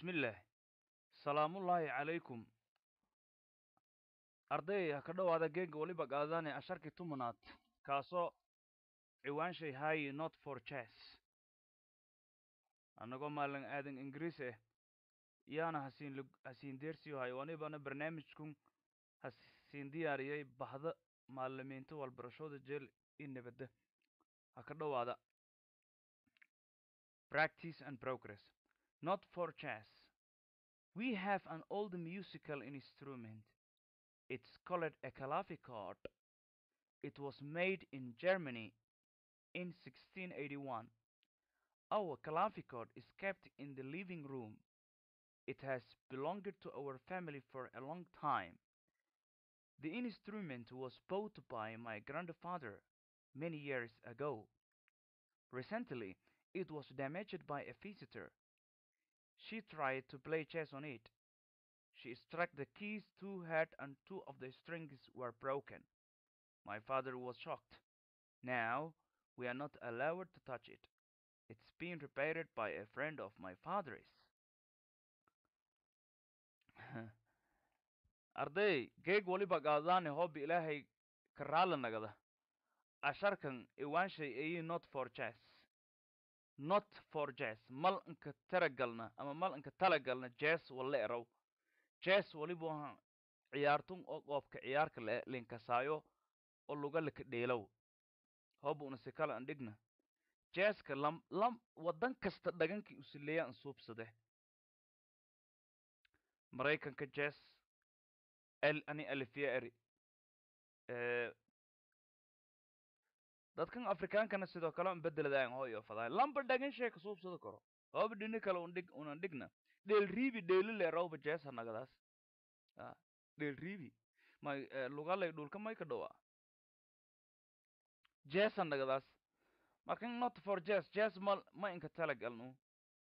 bismillaah salaamullaahi calaykum arday ha ka dhowaada geega weliba qaadane asharkii tumanaad kaasoo ciwaanshay haayi not for chess annagoo maalin aadan ingiriis ah yaana hasiin lug- hasiin deersiyo hayo wanibana barnaamijkun hasiin diyaariyay bahda maalimiinta walbarashooda jeel i nabadda ha ka dhowaada practice and progress not for chess we have an old musical instrument it's called a clavichord it was made in germany in 1681 our clavichord is kept in the living room it has belonged to our family for a long time the instrument was bought by my grandfather many years ago recently it was damaged by a visitor she tried to play chess on it she struck the keys too hard and two of the strings were broken my father was shocked now we are not allowed to touch it it's been repaired by a friend of my father's arday geeg waliba qaadaane hoobi ilaahay ka raala nagada asharkan iwaanshay eyi not for chess not for jazz mal inka taragalna ama mal inka talagalna jazz walla erow jazz waliba waha ciyaartun oo qoobka ciyaarka le linkasaayo oo luga lika dheelow hooba una si kala an dhigna jazzka lam lam waddan kasta dhagankii usileeya an suubsade maraykanka jazz el ani alifiya eri Eh, dadkan afrikaankana sidoo kale an bedeladaan hoo iyo fadaay lamba dhagan shee ka suubsada karo hooba dhini kale un dhig unan dhigna dheel riibi dheeli le rawba jees hanagadaas Ah, dheel riibi may eh, lugalay dhulka may ka dhowaa jees hanagadaas markan not for jazz jazz ma ma inka talagalnu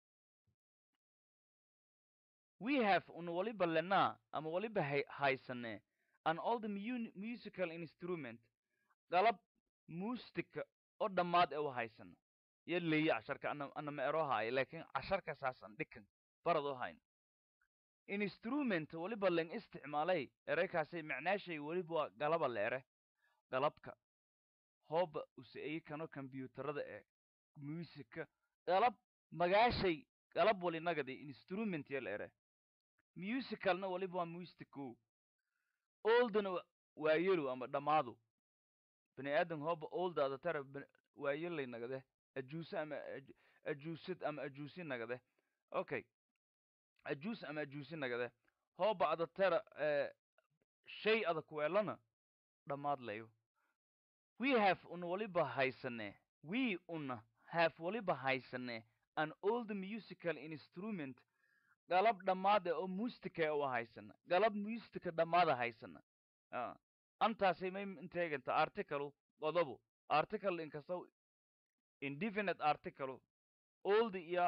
we have un waliba lenaa ama waliba hay haysane an old mu- musical instrument qalab muustika oo dhammaad ee u haysana iyo leeya casharka ana ana ma ero haayo laakiin casharka saasan dhikan barad u hayn instrument waliba len isticmaalay ereykaasi macnaashay weliba waa galaba leere galabka hooba useeyi kano kombyuutarada ee muusika galab magaashay galab walinagadi instrument ya leere musicalna waliba waa mustico oldna wa- waa yelu ama dhammaadu bani aadan hooba oldaada tara ba- waa yelay nagade ajuuse ama aj- ajuusad ama ajuusi nagade okay ajuus ama ajuusi nagade hooba ada tara eh, shay ada kuweelana dhammaad layo we have un waliba haysane we una have waliba haysane an old musical instrument galab dhammaada oo mustika u haysana galab mustika dhammaada haysana Ah, antaasay may inteeganta article qodobu article inkastow indefinite article old iyo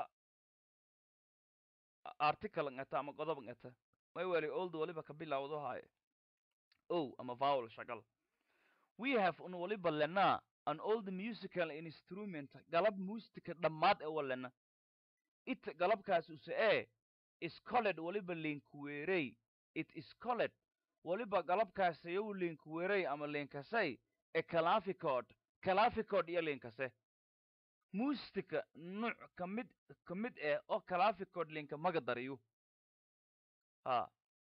a- article ngata ama qodob ngata may wali old waliba ka bilawdo haaye o ama vowel shagal we have un waliba lenaa an old musical instrument galab mustika dhammaad ee walena it galabkaas use ee is called waliba linkuweerey it is called waliba galabkaas yow linkuweerey ama linkasay e clavichord clavichord iyo linkase mustika nuuc ka mid ka mid eh oo clavichord linka maga dariyo ha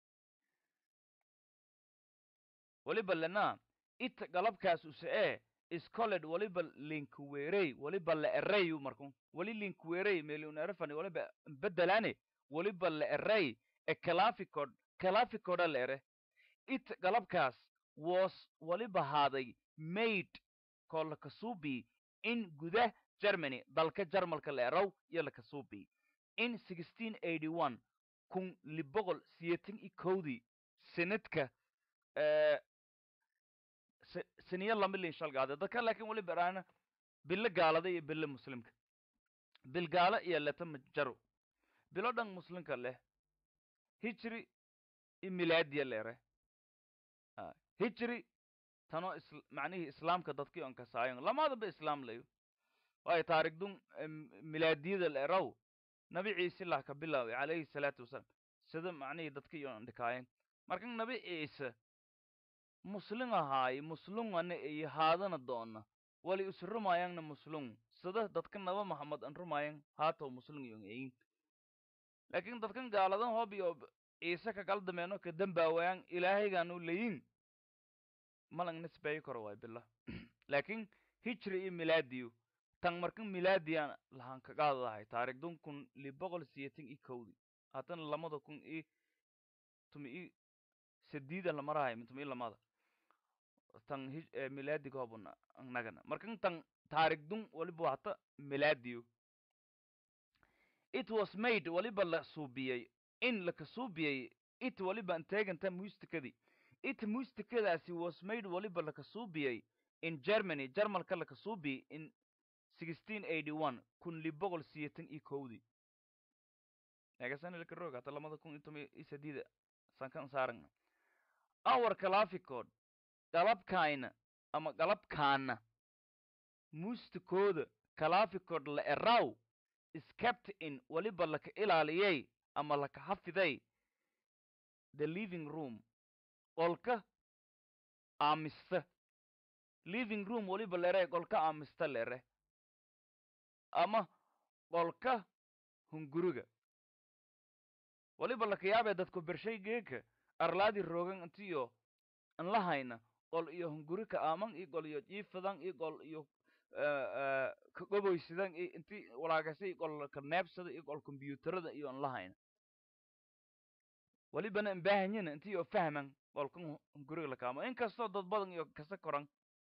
waliba lenaa it galabkaas use ee is called waliba linkuweerey waliba la ereyu markun wali linkuweerey meliun erefani waliba bedelane waliba la erey e clavichord clavichorda la ere it galabkaas was waliba haaday made kolakasubi in gudah germany dalka jarmalka la erow iyo lakasubi in 1681 kun liboqol siyeetan i kowdii sanadka eh, sa- saniya lama lin shalgaade dadka laakiin waliba eraana bilo gaalada iyo bilo muslimka bil gaala iyo leta majaro bilo dhan muslimka leh hijri i milaadiya leere Ah, hijri tanoo isl macnihii islaamka dadkii on kasaayon lamaadaba islaam layo waayo taarigdun em, milaadiyada la eraw nabi ciise lah ka bilaaway calayhi salaatu wasalaam sida macnihii dadka iyo dhikaayeen markan nabi ciise muslin ahaay muslungana iyo haadana doona wali is rumaayangna muslung sida dadka naba maxamed an rumayan haatow muslung yon eyin laakiin dadkan gaaladan hob iyo ciise ka galdameeno ka dambaawayan ilaahaygaanu leyin malang nisbeeyo karo waay bila laakiin hijri iyo milaadiyo tan markan milaadiyan lahan kagaadadahay taariikhdun kun li boqol siyeetan i kowdi haddana lamada kun i tumi i sadiida lamarahay tumi i lamada tan hij- milaadiga hobuna nagana markan tan taariikhdun waliba hata milaadiyo it was made waliba la suubiyey in laka suubiyey it waliba anteeganta muustikadii it muustikadaasi was made waliba laka suubiyey in germany jarmalka laka suubiyey in sixteen eighty one kun li boqol siyeetan iyo kowdii meegasana laka roog hata lamada kun iyo tomi iyo sadiida sankan saaranga our calaaficood galabkayna ama galabkaana muustikooda calaaficood la eraw is kept in waliba laka ilaaliyey ama laka hafiday the living room qolka aamista living room waliba lere qolka aamista lere ama qolka hunguriga waliba laka yaabee dadku bershay geeka arlaadi roogan intiyo anlahayna qol iyo hungurika aaman iyo qol iyo jiifadan iyo qol iyo kagoboysidan iyo inti walaagasa qolka neebsada iyo qol kombyuutarada iyo anlahayna walibana imbaahanyin inti oo fahman qolkan hunguriga lakaamo inkastoo dad badan iyo kasa koran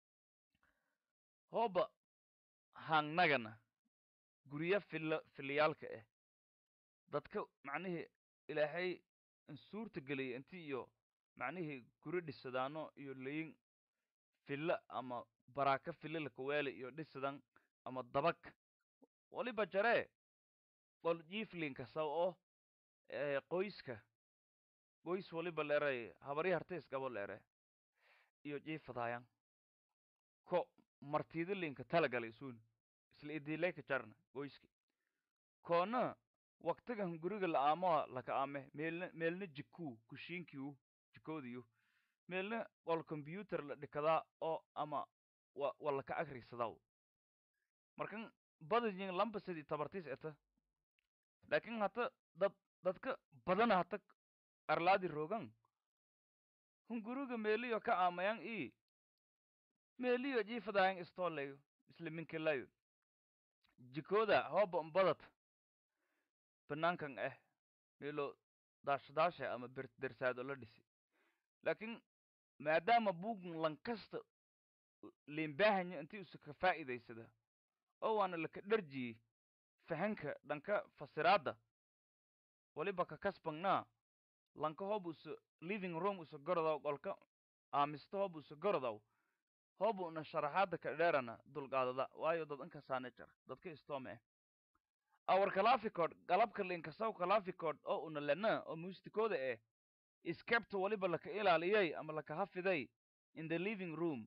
hooba hangnagana gurya fila filayaalka ah dadka macnihii ilaahay insuurta geliyay inti iyo macnihii guri dhisadaano iyo layin filla ama baraaka filla lakaweeli iyo dhisadan ama dabag waliba jaree qol jiiflinkasa oo qoyska qoys waliba leeray habari hartays gabo leere iyo jiifadaayan ko martida linka talagalay suun isla idileyka jarna qoyski koona waktigan guriga la aamoa laka aame meelna meelna jikuu kushiinkiu jikoodiyu meelna qol combyuter la dhikadaa oo ama wa wa laka agrisadaw markan badajin lamba sidii tabartis eta laakin hata dad dadka badana hata arlaadi rogan hunguriga meeliyo ka aamayan i meeliyo jiifadayan istoolayo isla minkilayo jikooda hooba mbadad banaankan ah meelo daashadaasha ama ber dersaado la dhisi laakiin maadaama buugun lankasta liinbaahanya intii usa ka faa'iidaysada oo waana laka dharjiyey fahanka dhanka fasiraadda waliba ka kasbangnaa lanka hoob usa living room usa gorodaw qolka aamista hoob usa gorodaw hoob una sharaxaadda ka dheerana dulqaadada waayo dad inkasaana jara dadka istoome ah awar calaaficood galabka linkasaw calaaficood oo una lena oo muustikooda ah iskebta waliba laka ilaaliyey ama laka hafiday in the living room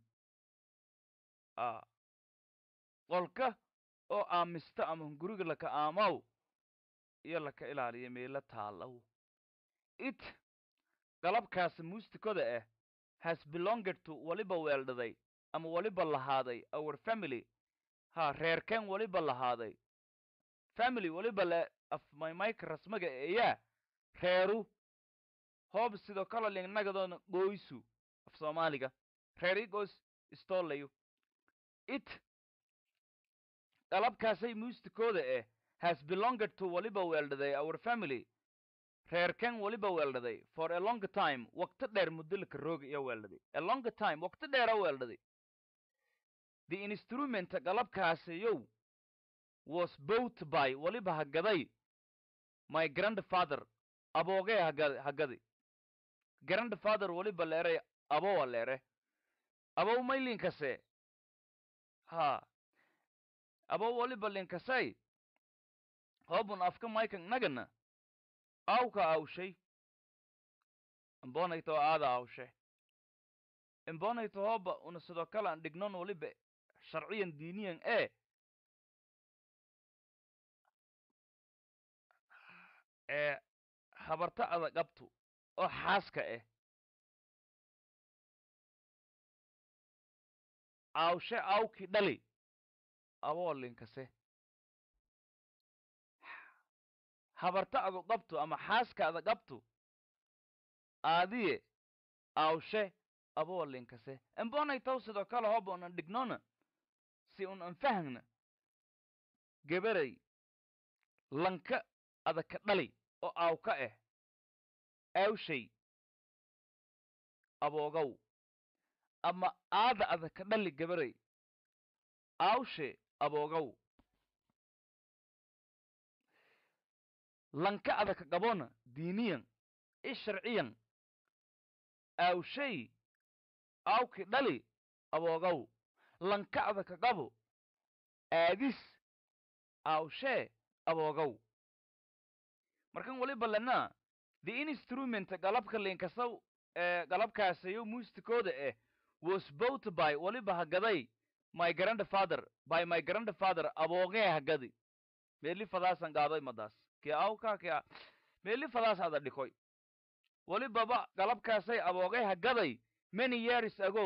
a qolka oo aamista ama hunguriga laka aamaw iyo laka ilaaliya meela taalaw it galabkaasi muustikoda ah has belonged to waliba weeldhaday ama waliba lahaaday our family ha reerkeen waliba lahaaday family waliba le af maymayka rasmaga eeyaa reeru hoob sidoo kale lingnagadoona gooysu af soomaaliga reeri goos istoolayo it qalabkaasay muustikooda ah has belonged to waliba weeldhaday our family reerken waliba weeldhaday for a long time wakti dheer muddo laka rooga iyo weeldhaday a long time wakti dheera weeldhaday the instrumenta qalabkaasayow was bought by waliba hagaday my grandfather aboogee hagad hagadi grandfather waliba leeray abowa leere abow may linkase ha abow waliba linkasay hoobun afka maykan nagana awka awshay imbonayto aada awshe imbonayto hooba una sidoo kale an dhignon waliba sharciyan diiniyan ee ee habarta ada qabtu oo xaaska ah aawshe aawki dhali aboolinkase habarta adu qabtu ama xaaska ada qabtu aadiye aawshe aboolinkase embonay taw sidoo kale hoba unan dhignona si un an fahagna gebaray lanka ada ka dhali oo aawka ah aawshay aboogow ama aada ada ka dhali gabaray aawshe aboogow lanka ada ka qabona diiniyan i sharciyan aawshay aawki dhali aboogow lanka ada ka qabo aadis aawshee aboogow markan waliba lena the instrument galabka linkasaw ee galabkaasayo muustikooda eh was bought by waliba hagaday my grandfather by my grandfather aboogee hagadi meeli fadaasan gaadoy madaas ke awka ke meeli fadaas ada dhikoy walibaba galabkaasay aboogee hagaday many years ago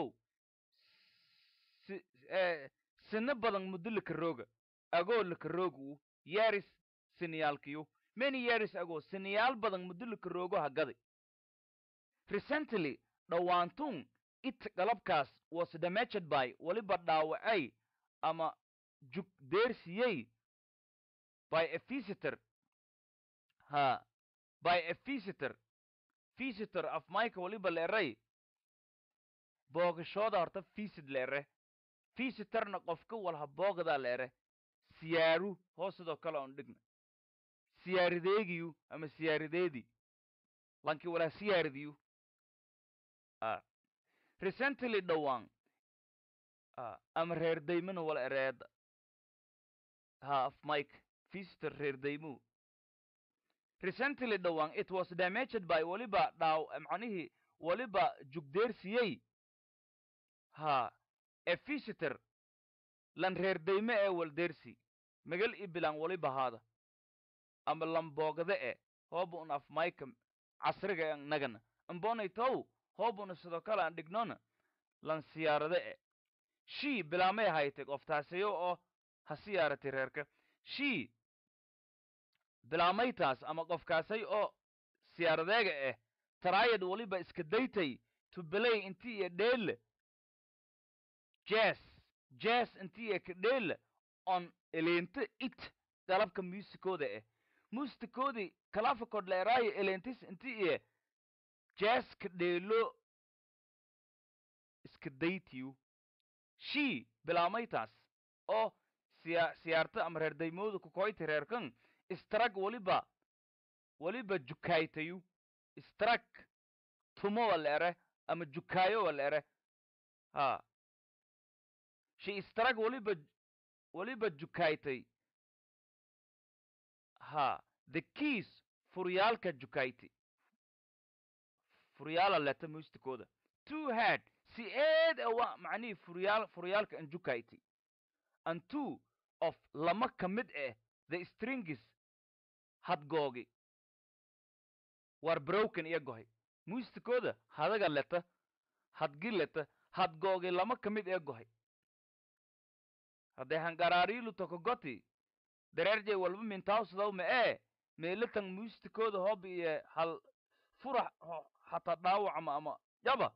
si eh, sino badan muddo lakarooga agoo lakaroogu years siniyaalkiyu many years ago siniyaal badan muddo lakaroogo hagaday recently dhowaantun it galabkaas was damaged by waliba dhaawacay ama jug deersiyey by a visitor ha by a visitor visitor of mike waliba leeray boogashooda horta visit leere visitorna qofka walha boogada leere siyaaru hoos sidoo kale on dhigna siyaarideegiyu ama siyaarideedii lankii walaa siyaaridiyu a recently dhowaan a ama reer daymana wala ereeda ha of mike visitor reer daymu recently dhowaan it was damaged by waliba dhaaw macnihii waliba jugdeersiyey ha a visitor lan reer dayme ee waldeersi magal i bilan waliba haada ama lamboogade e hooba un af mike casriga e nagana ambonay tow hoobuna sidoo kale aan dhignona lan siyaarade e shii bilaamay haytay qoftaasayo oo ha siyaaratay reerka shii bilaamaytaas ama qofkaasay oo siyaaradeega ah taraayad waliba iska daytay to belay intii iyo dheelle jas jas intii iyo ka dheelle on eleente it galabka muusikooda ah muusikoodii kalafakod leeraayo eleentis intii iyo jas ka dheelo iska daytiyu shii bilaamaytaas oo siya siyaarta ama reer daymooda kukoyti reerkan istrag waliba waliba jukaaytayu istrag tumo wala ere ama jukaayo wala ere ha shi istrag waliba waliba jukaaytay ha the keys furyaalka jukayti furyaala leta muustikooda two head si eed awa macnihii furyaal furyaalka an jukayti and two of lama ka mid ah the stringis hadgoogi war broken iyo gohay muustikooda hadaga leta hadgi leta hadgoogi lama ka mid ee gohay hadday hangaraariilu tokogoti dareerjay walba mintaawsadaw ma ee meelatan muustikooda hob iyo hal furax hataa dhaawacma ama yaba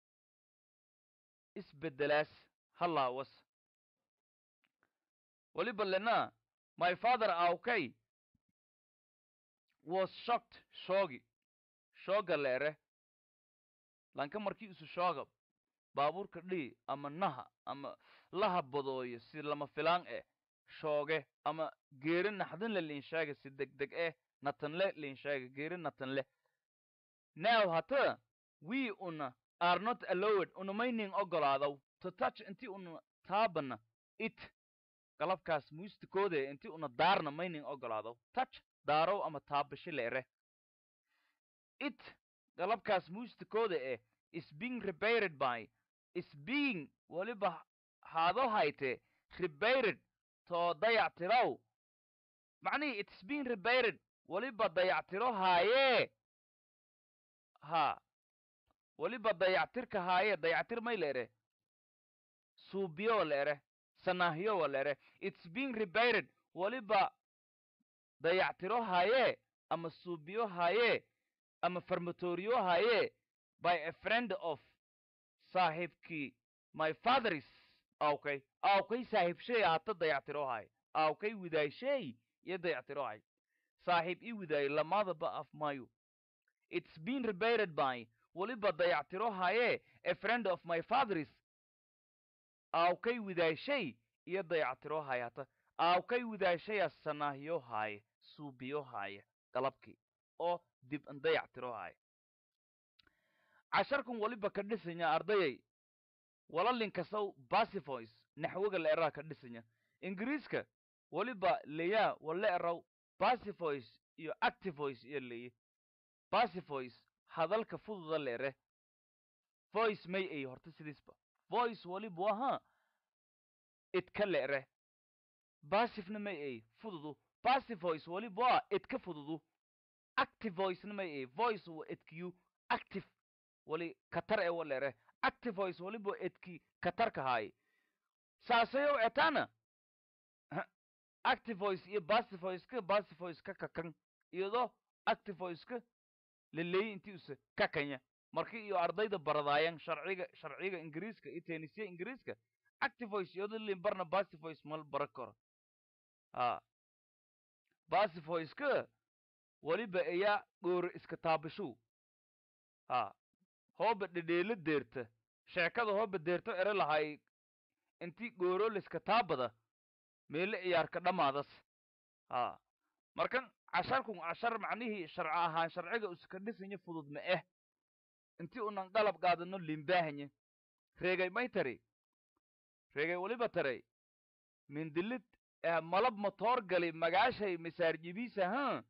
isbedelaas halaawas waliba lena my father aawkay was shocked shoogi shooga leere lanka markii isu shooga baabuurka dhii ama naha ama laha badooyo si lama filaan eh shooge ama geeri naxdinle liinsheega si degdeg eh natanle liinsheega geeri natanle now hata we una are not allowed unamayning ogolaadaw to touch inti una taabana it galabkaas muustikooda inti una daarna mayning ogolaadaw touch daarow ama taabasho leere it galabkaas muustikooda eh is being repaired by is being waliba haado hayte repaired too dayactiraw macnihii it's being repaired weliba dayactiro haayee ha weliba dayactirka haayee dayactir may leere suubiyo leere sanahyo leere it's being repaired weliba dayactiro haayee ama suubiyo haayee ama farmatoriyo haayee by a friend of saaxiibkii my fatheris awkay awkay saaxiibshay hata dayactiro haay awkay widaayshey iyo dayactiro haay saaxiib ii widaayay lamadaba af mayo it's been repaired by weliba dayactiro haayee a friend of my fatheris awkay widaashay iyo dayactiro haay hata awkay widaashaya sanahyo haaye suubiyo haaye galabkii oo dib an dayactiro haaye casharkan weliba ka dhisanya ardayay walalin kasaw basivoice naxwiga la eraha ka dhisanya ingiriiska weliba leyaa wala eraw basivoice iyo activoice iyo leye basivoice hadalka fududa la ere voice may ay horta sidiisba voice weliba waha idka la ere basifna may ay fududu basivoice weliba waa idka fududu activoicena may ay voice wa idkiyu active wali katar e walere activoice waliba edki katarka haay saasayow etana activoice iyo basivoiceka basivoiceka kakan iyadoo activoiceka laleeyi intii use kakanya marki iyo ardayda baradaayan sharciga sharciga ingiriiska iyo tenisiya ingiriiska activoice iyadoo limbarna basivoice mal bara karo a basivoiceka waliba ayaa dhoore iska taabashow ha hooba dhedheelo deerta sheekada hooba deerto ere lahay intii gooroliska taabada meele ciyaarka dhammaadas ha markan casharkun cashar macnihii sharci ahaan sharciga uska dhisanya fudud ma eh intii unan qalab qaadano limbaahanye reegay may tari reegay weliba taray mindilid eh malab motoor gali magaashay misaarjibiisa ha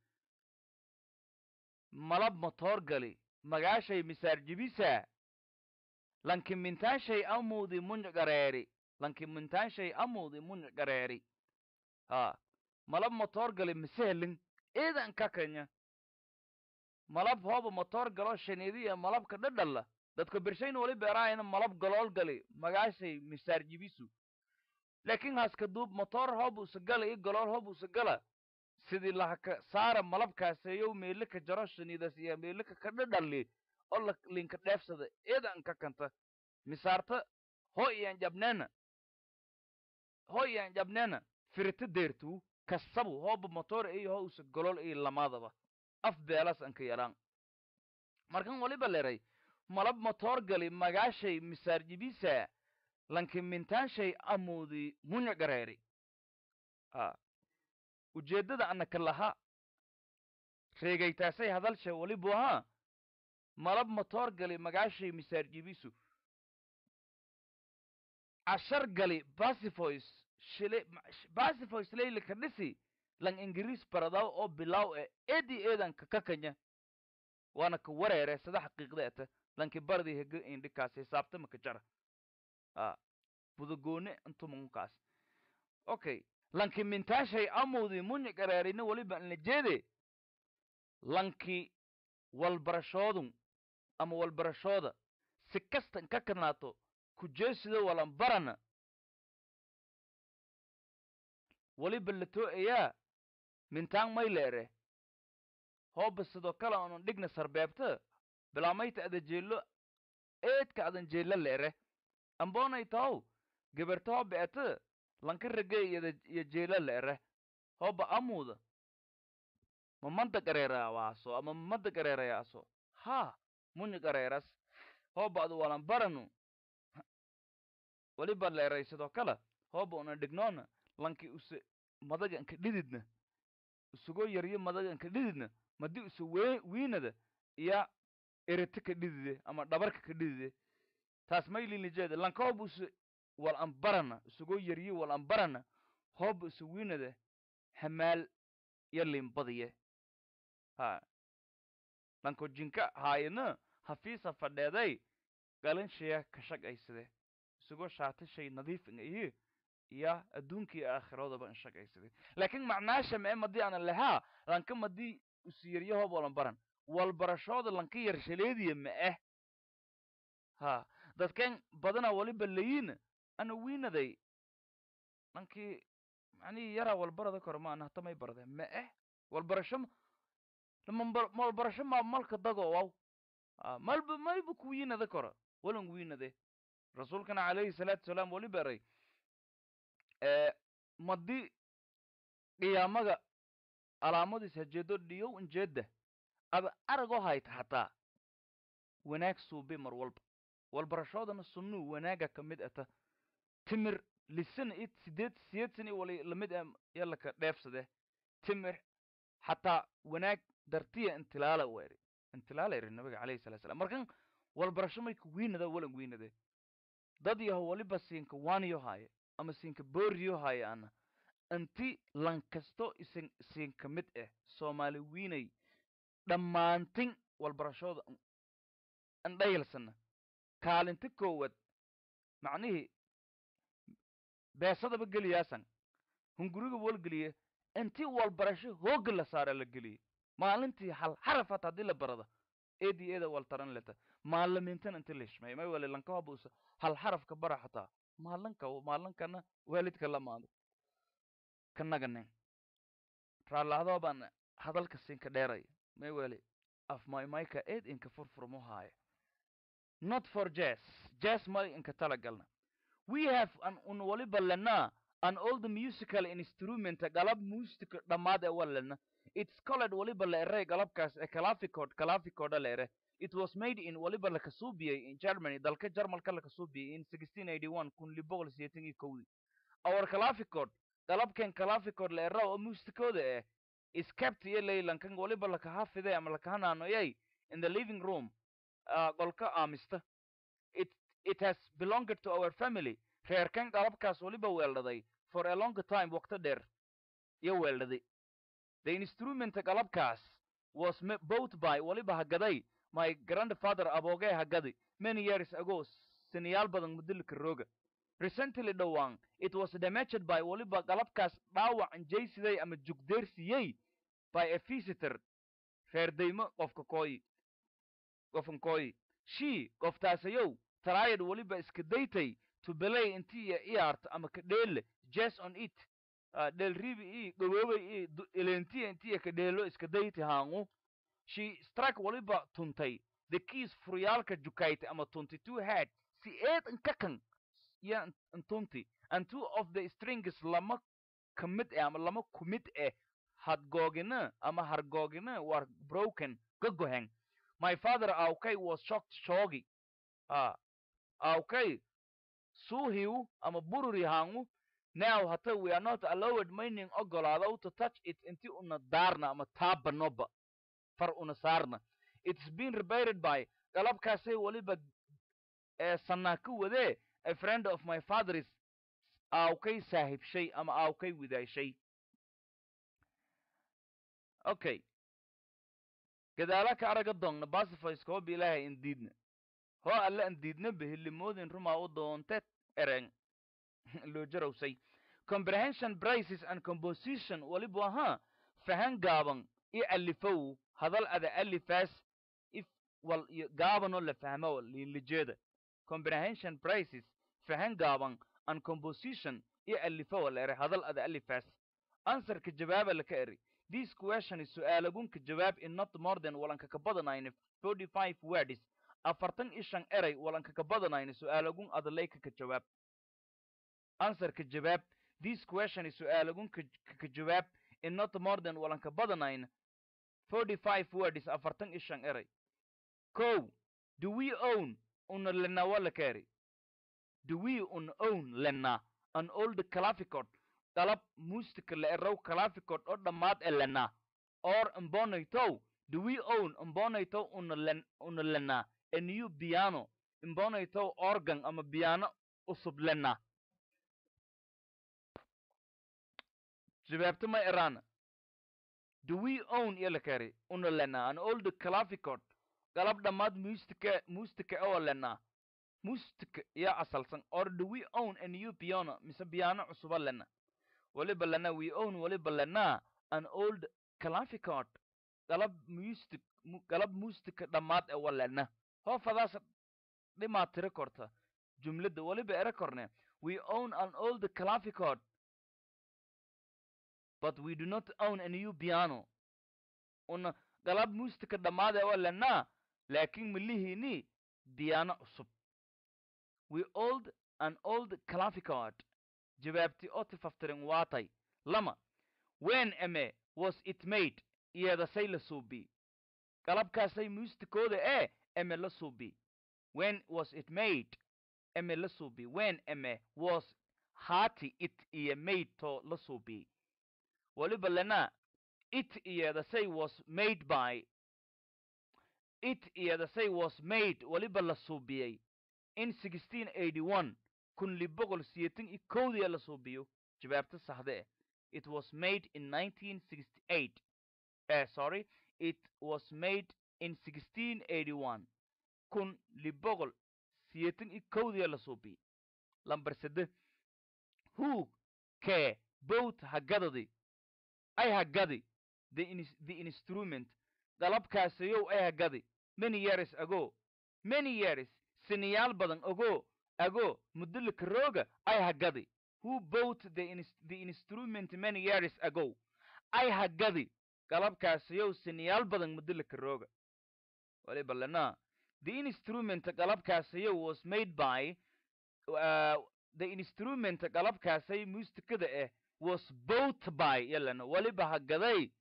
malab motoor gali magaashay misaarjibisa lankimintaashay amuudi muncgareeri lankimintaashay amuudi muncgareeri ha malab motoor gali misehelin eedan ka kanya malab hooba motoor galo shaniidiya malabka dhadhalla dadka birshayna wali beeraayana malab galool gali magaashay misaarjibisu laakiin haska duub motoor hoob usa gala iyo galool hoob usa gala sidii lahaka saara malabkaaseeyow meelika jaro shaniidas iyo meelika ka dhadhalli oo la linka dheefsada eedan ka kanta misaarta ho iyan jabneena ho iyan jabneena firita deertuu kasabu hooba motoor iyo ho usa golool iyo lamaadaba af beelas anka yalaan markan waliba leray malab motoor gali magaashay misaarjibisa lankimintaanshay amuudi munya gareeri a ujeeddada anaka laha reegaytaasay hadalsha walibu ahaa malab motoor gali magaashay misaarjibisu cashar gali basivoice shile basivoice leylika dhisi lang ingiriis baradaw oo bilaw e edi eedanka kakanya waana ka wareere sada xaqiiqda eta lanki bardi hega indhikaas hisaabta maka jara a budagoone intumankaas okay lanki mintaashay amudi munya gareerina waliba inla jeede lanki walbarashoodun ama walbarashooda si kasta inka kanaato kujeesido walan barana waliba latoo ayaa mintaan may leere hooba sidoo kale anan dhigna sarbeebta bilaamayta ada jeello eedka adan jeella leere amboonay tahow geberta hooba eta lanka rage iyada iyo jeela leere hooba amuuda mamada gareerayaaso ama mamada gareerayaaso ha munya gareeras hooba adu walan baranu waliba leeray sidoo kale hooba una dhignoona lanki use madaga inka dhididna isugoo yaryo madaga inka dhididna madi use we wiinada iya erete ka dhidide ama dhabarka ka dhidide taas maylilijeeda lanka hooba use wal ambarana isugoo yaryo wal ambarana hooba use wiinada hamaal iyo limbadiye ha lanko jinka haayana hafiisa fadheeday galanshaya ka shaqaysade isagoo shaatashay nadiif iyo iyo adduunkii aakhiroodaba in shaqaysade laakiin macnaasha mee madii ana lahaa lanka madii usiyaryahob walan baran walbarashooda lanka yar shaleediya ma ah ha dadkan badana waliba layiina ana wiinaday lankii macnihii yaraa walbarada kore ma ana hatamay barde ma ah walbarasho ma lamanba- walbarasho ma malka dago waw Ah, malba mayba ku wiinada koro walan wiinade rasuulkana calayhi salaatu wasalaam wali baray ee madi qiyaamaga calaamadiis hajeedo dhiyow injeeda aba aragoo hayta hataa wanaag suubi mar walba walbarashoodana sunnuu wanaaga ka mid ata timir lisana it sideed sideed sana wali lamid ah yalaka dheefsade timir xataa wanaag dartiya intilaala weeri intilaala eri nabiga calayhi salatu salam markan walbarasho mayka wiinada walan wiinade dad yaho waliba siinka waaniyo haaye ama siinka booriyo haaye ana inti lankasto isin siinka mid ah soomaali wiinay dhammaantin walbarashooda andhayalsana kaalinta koowaad macnihii beesadaba geliyaasan hunguriga walgeliye intii walbarasho hooga la saara la geliye maalintii hal xaraf hata haddii la barada eedi eeda waltaran leta maalimiintan inti lishmay may wali lanka habuusa hal xarafka bara xataa maalinka maalinkana waalidka lamaado kanaganen raalahdoo baan hadalka siinka dheeray may wali af maymayka eed inka furfurmo haaya not for jazz jazz may inka talagalna we have an un waliba lena an all the musical instrument galab musica dhammaad ee walena it's called waliba la ere galabkaas ee clavichord clavichorda la ere it was made in waliba la kasuubiyey in germany dalka jarmalka la kasuubiyey in 1681 kun liboqol siyeetan iyo kowdii our clavichord galabkan clavichord la era oo musicooda eh is kept iyo leylankan waliba lakahafide ama lakahanaanoyay in the living room uh, qolka aamista it it has belonged to our family reerkan galabkaas waliba weeldhaday for a long time waqto dheer iyo weeldhaday the instrument galabkaas was ma- bought by waliba hagaday my grandfather aboogee hagadi many years ago siniyaal badan mudilika rooga recently dhowaan it was damaged by waliba galabkaas dhaawac injaysiday ama jugdeersiyey by a visitor reerdaymo qofka kooyi qofkan kooyi she qoftaasayow tried waliba iska daytay to belay intii iyo iyaarta ama ka dheelle jazz on it uh, dheelribi i gaboobay i du- elentiya intiya ka dheelo iska dayti haangu she struck waliba tuntay the keys furyaalka jukayta ama tunti two head si eed inkakan ya intunti and two of the strings lama kamid eh ama lama kumid eh hadgoogina ama hargoogina war broken gagohen my father aukay was shocked shoogi ah aukay suuhiu ama bururi hangu now hata we are not allowed mayning ogolaado to touch it inti una daarna ama taabanoba far una saarna it's been repaired by galabkaasay waliba ee sanaa ka wadee a friend of my father's aawkay saahibshay ama aawkay widaashay okay gadaala ka araga doonna basifays kooba ilaahay indiidna hoo alle indiidna behilimoodin rumaa u doonte ereng loo jarowsay comprehension braces and composition waliba ahaa fahan gaaban i alifow hadal ada alifaas if wal iyo gaabanoo la fahmo liinlijeeda comprehension braces fahan gaaban and composition i alifow la ere hadal ada alifaas answerka jawaaba laka eri this question is su'aalagunka jawaab in not more than walanka ka badanayna 45 words afartan iyo shan eray walanka ka badanayna su'aalagun adaleyka ka jawaab answerka jawaab this question is su'aalagun ka ka jawaab in not more than walanka badanayna 45 words afartan iyo shan eray ko do we own una lena wala keri do we un own lena an old clavichord dalab musica la erow clavichord oo dhammaad e lena or imbonaytow do we own imbonaytow una len una lena a new piano imbonaytow organ ama piano usub lena jawaabta ma erana do we own yala kari una lena an old clavichord galab dhammaad mustica mustica oo lena mustica ya asalsan or do we own a new piano mise piano cusuba lena waliba lena we own waliba lena an old clavichord galab music galab mustika dhammaad ee walena hoofadaas dhimaa tiri korta jumladda weliba ere korne we own an old clavichord but we do not own a new piano una galab mustika dhammaad ee walena laakiin milihiini piano cusub we old an old clavichord jawaabti oo tifaftirin waatay lama when ame was it made iyadasay la suubi galabkaasay mustikooda ee eme la suubi when was it made eme la suubi when eme was haati it iyo made to la suubi weliba lena it iyadasay was made by it iyadasay was made weliba la suubiyey in kun liboqol siyeetan iyo kowdiya la suubiyo jawaabta saxde eh it was made in 1968 uh, sorry it was made in 1681 kun liboqol siyeetan iyo kowdiya la suubiyo lambar sede who ke both hagadadi ay hagadi the, ins the instrument galabkaasayow ay hagadi many years ago many years siniyaal badan ago ago mudulika rooga ay hagadi who bought the, ins the instrument many years ago ay hagadi galabkaasayow siniyaal badan mudulika rooga waliba lena the instrument galabkaasayow was made by uh, the instrument galabkaasay mustikada eh was bought by yalana waliba hagaday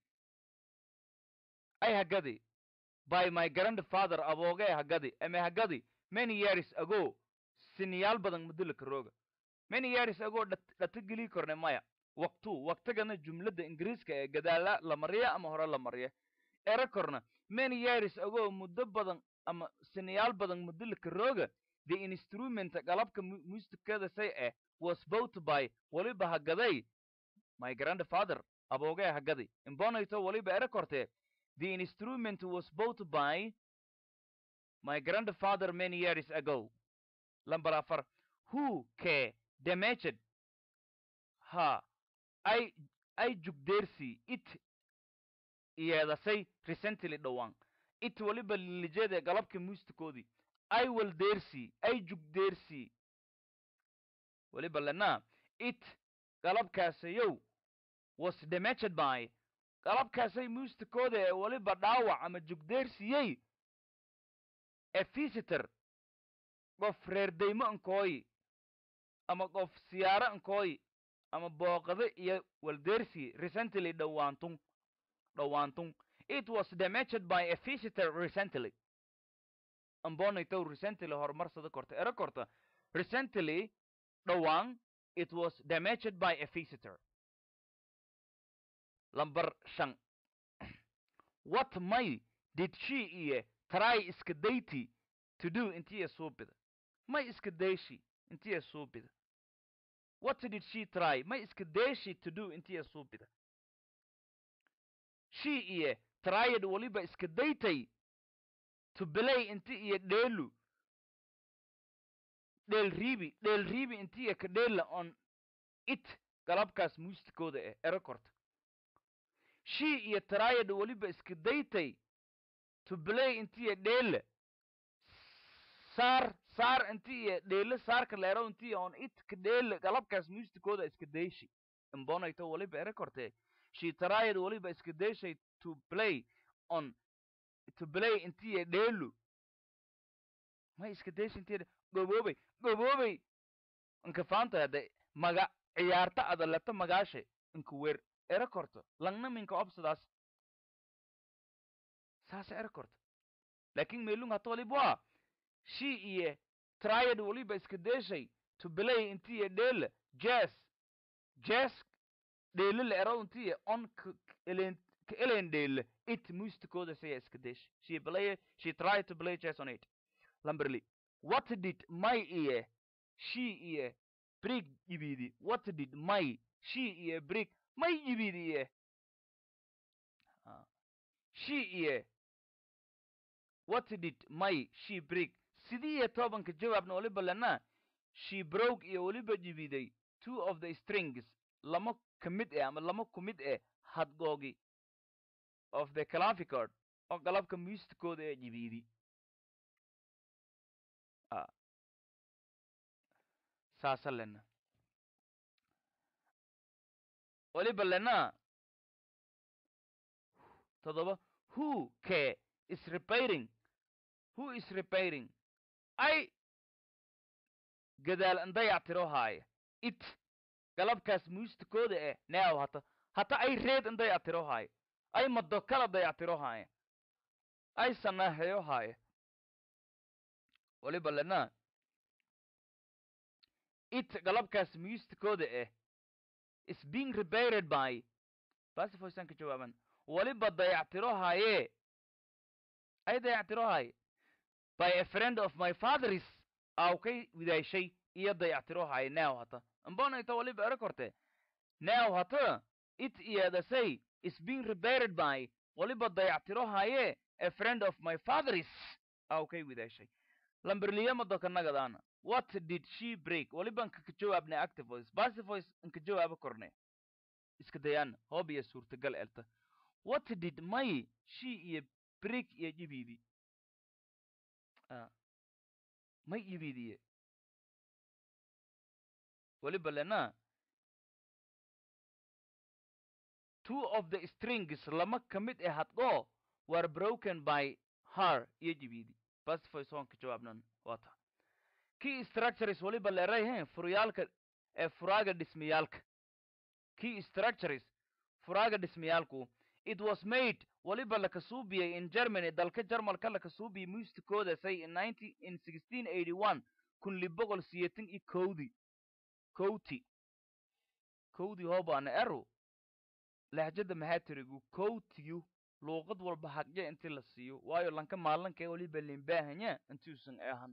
ay hagadi by my grandfather aboogee hagadi ame hagadi many years ago siniyaal badan mudulika rooga many years ago dhata geli korne maya waktu waktigana jumladda ingiriiska ee gadaala la mariya ama hore la mariya ere korna many years ago muddo badan ama siniyaal badan mudulika rooga the instrument galabka mustikada say eh was bought by waliba hagaday my grandfather aboogee hagadi imbonayto waliba ere kortee the instrument was bought by my grandfather many years ago lamber afar who ke damaged ha ay ay jugdeersi it iyadasay recently dhowaan it waliba lijeede galabka mustikoodii ay waldeersi ay jugdeersi waliba lena it galabkaasayow was damaged by galabkaasay mustikooda ee waliba dhaawac ama jugdeersiyey a visitor qof reerdaymo ankooyi ama qof siyaaro ankooyi ama booqade iyo waldeersi recently dhowaantun dhowaantun it was damaged by a visitor recently ambonaytow recently horumarsada korta ero korta recently dhowaan it was damaged by a visitor lamber shan what may did she iyo try iska dayti to do intiya suubida may iska dayshi intiya suubida what did she try may iska dayshi to do intiya suubida she iyo tryed waliba iska daytay to play inti iyo dheelu dheel riibi dheel riibi intiya ka dheela on it galabkaas muustikooda eh ero korta she iyo tryed waliba iska daytay to play intiya dheela saar saar inti iyo dheele saarka leero inti on it ka dheele galabkaas muustikooda iska dayshi imbonayto waliba ere kortee she tried waliba iska dayshay to play on to play intiya dheelu may iska dayshi intiya goboobay goboobay inka faanta hade maga ciyaarta ada leto magaashe inka wer ere korto langna minka obsadaas saasa ere korto lakin meelung hata waliba she iyo tried waliba iska dayshay to play intiya dheele jazz jazz dheele la ero intiya on ka elen dheele it mustikooda saya iska dayshay she play she tried to play jazz on it lamberly what did my iyo she iyo brig ibidi what did my she iyo brig may ibidi iyo she iyo what did my she brig sidiiyo tobanka jawaabna waliba lena she broke iyo waliba jibiday two of the strings lama ka mid eh ama lama ku mid eh hadgoogi of the clavichord oo qalabka muustikooda ee jibiidi saasa lena waliba lena todoba who ke is repairing who is repairing ay gadaal an dayactiro haaya it galabkaas muustikooda eh neaw hata hata ay reed an dayactiro haaya ay mado kala dayactiro haaya ay sanaaheyo haaya waliba lena it galabkaas muustikooda eh is being repaired by basifoysan ka jawaaban waliba dayactiro haaye ay dayactiro haaye by a friend of my father's aw kay widaashay iyo dayactiro haaye now hata ambonayta waliba ero korte now hata it iyadasay is being repaired by waliba dayactiro haaye a friend of my father's aw kay widaashay lamberliyamado kanagadaana what did she break waliba nka ka jawaabnay active voice passive voice nka jawaabo korne iska dayaana hoob iyo suurtagal elta what did may she iyo break iyo jibiidi may jibiidiye waliba lena two of the strings lama ka mid eh hadgo were broken by her iyo jibiidi passive voice hoon ka jawaabnan wata key structures waliba leerayhen furyaalka ee furaaga dhismayaalka key structures furaaga dhismayaalku it was made waliba lakasuubiyey in germany dalka jarmalka lakasuubiyey muustikooda say in ninety in sixteen eighty one kun liboqol siyeetan iyo kowdi kowti kowdi hoobaana ero lahjada mahatirigu kowtiyu luuqad walba hagje intii la siiyo waayo lanka maalanka ee waliba limbaahanya intuusan eehan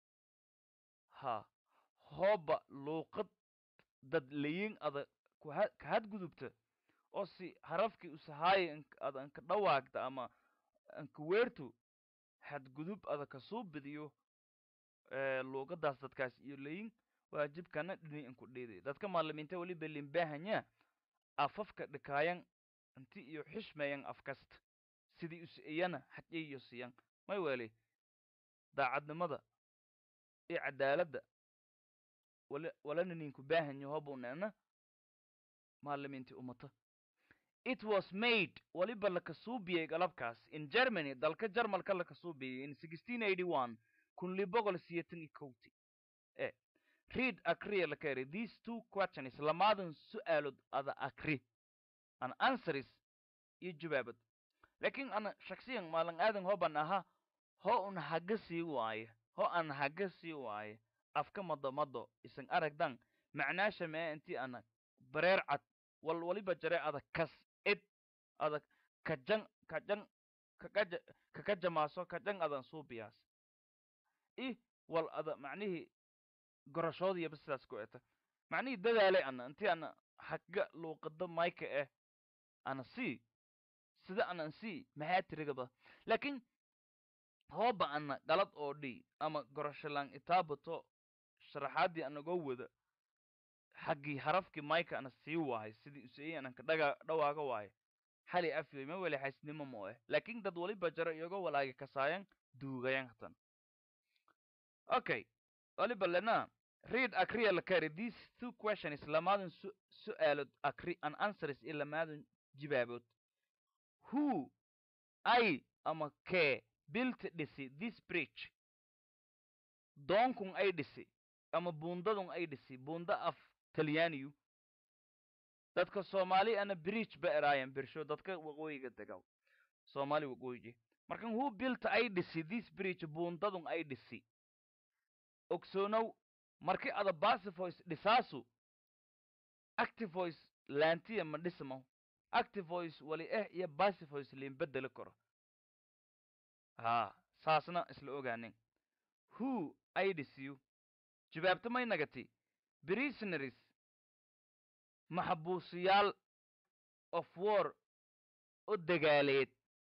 ha hooba luuqad dad layin ada kuha ka hadgudubta oo si harafkii usahaaya ada anka dhawaagta ama anka weertu hadgudub ada kasuu bidiyo luuqadaas dadkaas iyo layin waajibkana dhini inku dhiiday dadka maalimiinta waliba limbaahanya afafka dhikaayan inti iyo xishmayan afkasta sidii us iyana xajiyo siyan may weli daacadnimada iyo cadaaladda wala walana ninku baahanyo hobunena maalimiintii umata it was made waliba lakasuubiyey galabkaas in germany dalka jarmalka lakasuubiyey in sixteen eighty one kun liboqol siyeetan iyo kowti e read akriya lakeri these two questions lamaadan su-aalood ada akri an answers iyo jawaabad lakin ana shaksiyan maalan aadan hoban aha ho un haga sii waaye ho an haga sii waaye afka mado mado isan aragdan macnaasha mee intii ana bareer cad wal waliba jare ada kas id ada kajan kajan kakaja kakajamaaso kajan adan suubiyaas i wal ada macnihii gorashoodiyaba sidaas ku eta macnihii dadaalay ana intii ana haga luuqada mayka eh ana sii sida anan sii maxaa tirigaba lakin hooba ana galad oo dhi ama gorashalaan itaabato sharaxaadii anagoo wada xaggii harafkii mayka ana sii waahay sidii useyey ananka dhaga dhawaaga waayo xali afyoy ma weli xaysnimo mo eh lakin dad waliba jaro iyagoo walaagi kasaayan duugayan hatan okay waliba lena read akriya lakari these two questions lamaadan su su-aalood akri an answers iyo lamaadan jibaabood who ay ama kee built dhisi this bridge doonkun ay dhisi ama buundadun ay dhisi buunda af talyaaniyu dadka soomaali ana bridge ba eraayan birsho dadka waqooyiga degaw soomaali waqooyiji markan who built ay dhisi this bridge buundadun ay dhisi ogsoonow marki ada basivoice dhisaasu activoice laantiya ma dhismo activoice wali eh iyo basivoice liin bedeli karo haa saasna isla ogaanin who ay dhisiyu jawaabta may nagati prisoners maxbuusiyaal of war oo dagaaleed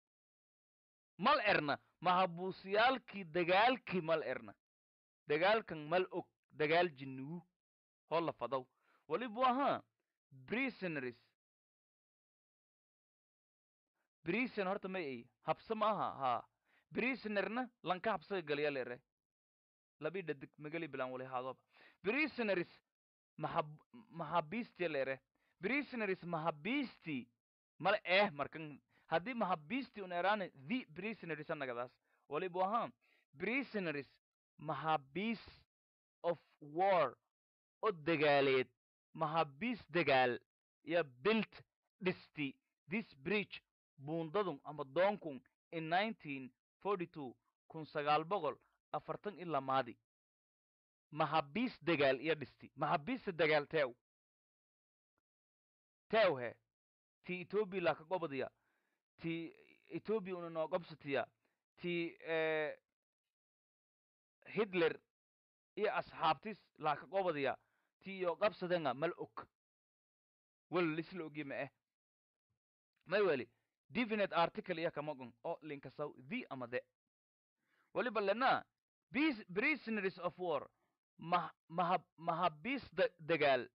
mal erna maxbuusiyaalkii dagaalkii mal erna dagaalkan mal og dagaal jinnugu hoo la fadaw walibu ahaa prisoners brison horta ma ay habsa ma aha haa brisonerna lanka habsaga galiya leere labi dhadig magali bilan wali haadoba brisoneris mahab mahabisti leere brisoneris mahabisti mala eh markan haddii mahabisti un eraane the brisoneris anagadaas walibu ahaa brisoneris mahabis of war oo dagaaleed mahabis dagaal ya built dhisti this bridge buundadun ama doonkun in nineteen forty two kun sagaal boqol afartan iyo lamaadi mahabis dagaal iyo dhisti mahabista dagaal teew teew he ti ethoobia laka gobadiya ti ethoobia una noo gobsatiya ti hitler iyo asxaabtis laka gobadiya ti iyo qabsadenga mal og wel lisla ogi ma eh may weli definite article iya kamagon oo linkasaw the ama the waliba lena These prisoners of war mah mahab mahabis da dagaal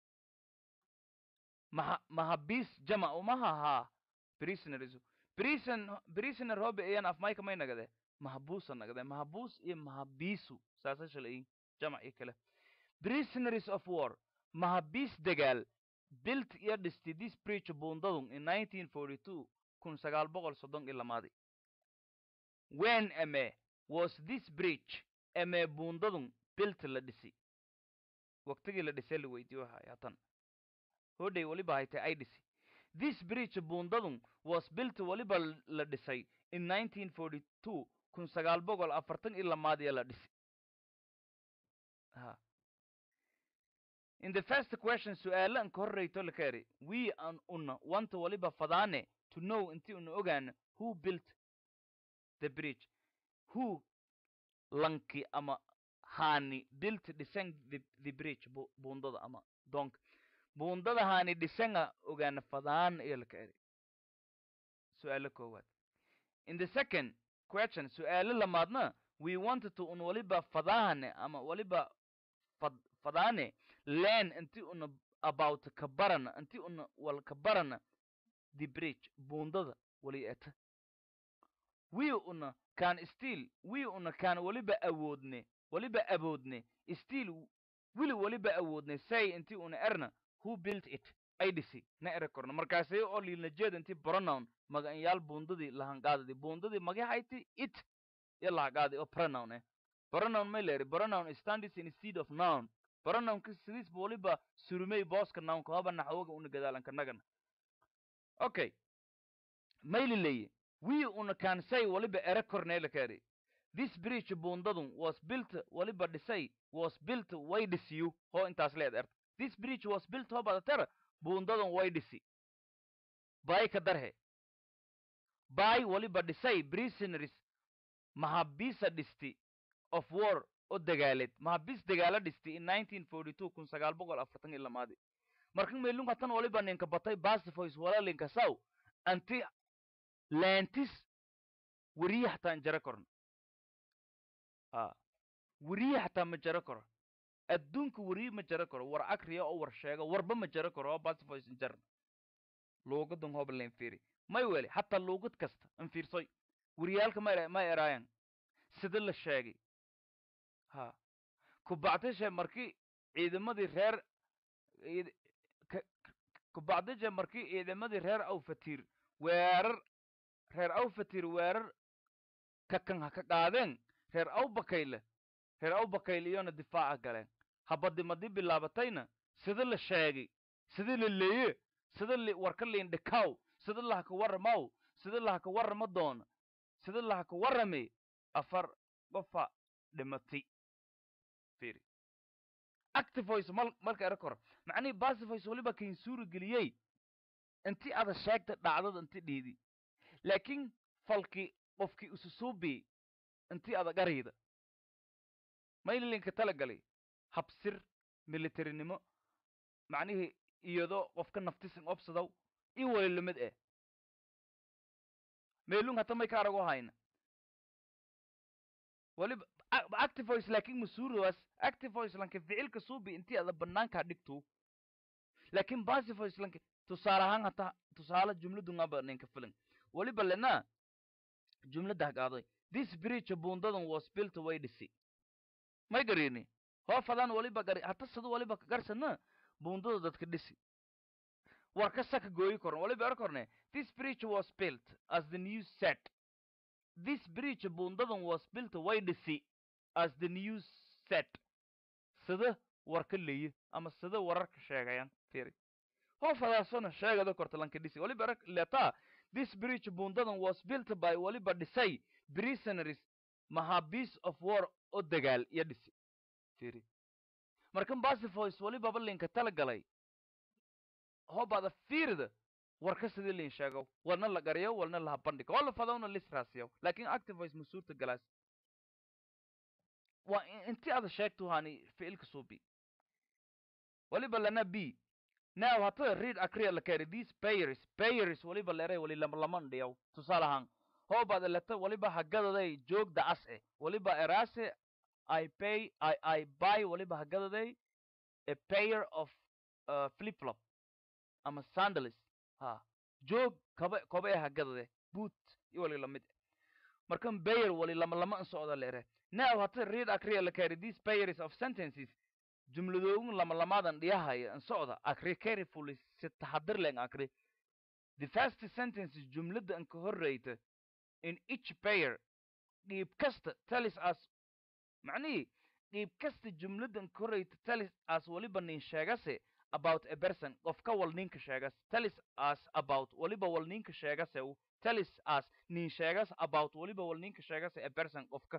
maha mahabis jama umaha ha prisoners prison prisoner hobe ayan af mayka may nagade mahabusa nagade mahabus iyo mahabisu saasa shalay jama iyo kale prisoners of war mahabis dagaal built iyo dhisti this bridge buundadun in 1942 kun sagaal boqol soddon iyo lamaadi when ame was this bridge ame buundadun built la dhisi waqtigii la dhisee la weydiiyo waxa haatan hodhay waliba haytay ay dhisi this bridge buundadun was built waliba la dhisay in 1942 kun sagaal boqol afartan iyo lamaadiya la dhisi ha in the first question su'aala an ka horreyto la kaari we an una wanta waliba fadaane to know inti una ogaana who built the bridge who lanki ama haani built dhisan the, the bridge bu, buundada ama doonka buundada haani dhisanga ogaana fadaan iyo la kaari su'aalo koowaad in the second question su'aalo lamaadna we wanted to un waliba fadaane ama waliba fad, fadaane learn inti una about kabarana inti una wal kabarana the bridge buundada wali eta we una kan still we una kan waliba awoodne waliba awoodne still wili waliba awoodne say inti una erna who built it ay dhisi na ere korno markaasay oo liilna jeed inti pronoun magacanyaal buundadii lahanqaadadi buundadii magaxayti it iyo lahaqaadi oo pronoun eh pronoun may leeri pronoun stands instead of noun pronounka sidiisba waliba surumey booska nounka hoba naxwoga una gadaalanka nagana okay mayli leeye we una can say waliba ere korneela kaari this bridge buundadun was built waliba dhisay was built way dhisiyu hoo intaas leed erta this bridge was built hoo badatera buundadun way dhisi bay ka darhe bay waliba dhisay prisonaries mahabisa dhisti of war oo dagaaleed mahabis dagaalo dhisti in 1942 kun sagaal boqol afartan iyo lamaadi markan meelung hatan waliba ninka batay basifoys walalinka saw anti lentis weriye hataa jara korno a weriye hataa ma jara koro adduunka weriye ma jara karo war akriya oo war sheega warba ma jara karo oo basifoys jarna luugadan hoba len fiiri may weli hataa luugad kasta an fiirsoy weriyaalka ma ma eraayan sida la sheegay ha kubacdishe markii ciidamadii reer kubacdishe markii ciidamadii reer awfatiir weerar reer awfatiir weerar kakan ha ka qaadeen reer awbakayle reer awbakayle iyona difaaca galeen habadimadii bilaabatayna sida la sheegay sida la leeye sida li warka liindhikaw sida lahaka waramaw sida lahaka warama doona sida lahaka warame afar qofa dhimatay fiiri activoice mal marka era kor macnihii basivoice waliba kain suuri geliyey inti ada sheegta dhacdada inti dhiidi laakiin falki qofkii ususuubi inti ada garayda maylilinka talagalay habsir militarinimo macnihii iyadoo qofka naftisan obsadaw in wali lamid eh meelung hata may ka arago hayna waliba activoice laakiin masuuridaas activoice lanka ficilka suubi intii ada banaankaa dhigto laakiin basivoice lanka tusaale ahaan hata tusaale jumladungaba ninka filan waliba lena jumladda hagaaday this bridge buundadan was built way dhisi may garini hoofadan waliba gari hata sida waliba garsana buundada dadka dhisi war ka saka gooyi koran waliba er korne this bridge was built as the news said this bridge buundadan was built way dhisi as the news said sida warka leeye ama sida wararka sheegayaan firi hoofadaasona sheegada korta lanka dhisi waliba er letaa this bridge buundadan was built by waliba dhisay prisonaries mahabiis of war oo dagaal iyo dhisi firi markan basifoys walibaba linka tala galay hobada fiirida warka sidii lin sheego warna la gariyo warna laha bandhigo oo la fadowna lisraasiyo laakin activoice ma suurta galaas waa inti ada sheegtu hani ficilka suubi waliba lana b now hata read akriya la kari these payers payers waliba leeray wali laman dhiyaw tusaale ahaan hoobada leta waliba hagadaday joogda as eh waliba eraase i pay i i buy waliba hagadaday a pair of uh, flip flop ama sandals ha joog kaba koba ee hagadade boot iyo wali lamid markan bayer wali lama lama in socda leere now hata read akriya la kari these pairs of sentences jumladoogun lama lamadan dhiyahaya in socda akri carefully si taxadir len akri the first sentence jumlada in ka horreyta in each pair dhiib kasta tells us macnihii dhiib kasta jumladan ka horreyta tells us waliba nin sheegase about a person qof ka wal ninka sheegas tells us about waliba wal ninka sheegase tells us nin sheegas about waliba wal ninka sheegase a person qofka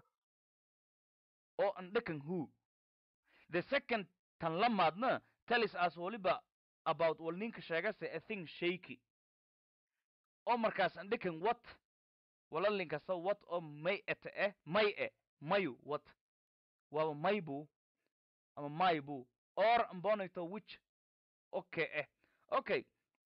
oo an dhakan who the second tan lamaadna tells us waliba about wal ninka sheegase a thing shaky oo markaas an dhakan what wala linkasta what oo may ete eh may e mayu what waaba maybu ama maybu or ambonito which okay eh okay